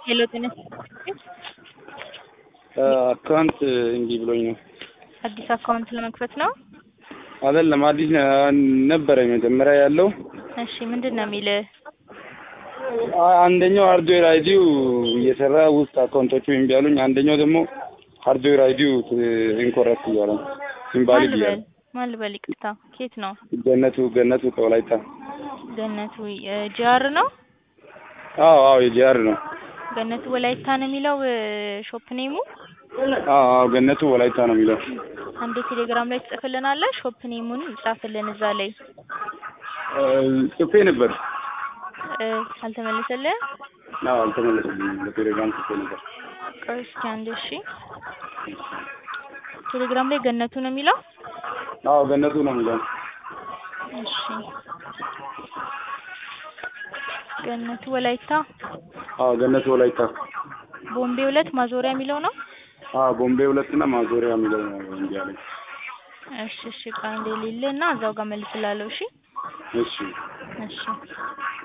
ሄሎ ጤና አካውንት እንጂ ብሎኝ ነው። አዲስ አካውንት ለመክፈት ነው? አይደለም አዲስ ነበረ መጀመሪያ ያለው። እሺ ምንድን ነው የሚልህ? አንደኛው ሃርድዌር አይዲው እየሰራ ውስጥ አካውንቶቹ እምቢ አሉኝ። አንደኛው ደግሞ ሃርድዌር አይዲው ኢንኮረክት እያለ ነው ኢንቫሊድ ማን እያለ ልበል ማን ልበል? ይቅርታ ከየት ነው? ገነቱ ገነቱ ከወላይታ ገነቱ ጂአር ነው? አዎ አዎ የጂአር ነው። ገነቱ ወላይታ ነው የሚለው ሾፕ ኔሙ? አዎ አዎ ገነቱ ወላይታ ነው የሚለው። አንዴ ቴሌግራም ላይ ትጽፍልናለህ? ሾፕ ኔሙን ጻፍልን እዛ ላይ እ ጽፌ ነበር። እ አልተመለሰልህም? አዎ አልተመለሰልኝም። በቴሌግራም ጽፌ ነበር። ቆይ እስኪ አንዴ እሺ። ቴሌግራም ላይ ገነቱ ነው የሚለው? አዎ ገነቱ ነው የሚለው። እሺ ገነቱ ወላይታ አዎ ገነቱ ወላይታ። ቦምቤ ሁለት ማዞሪያ የሚለው ነው? አዎ ቦምቤ ሁለትና ማዞሪያ የሚለው ነው እንዲ አለኝ። እሺ እሺ ቆይ አንዴ ልልህ እና እዛው ጋር መልስላለሁ። እሺ እሺ እሺ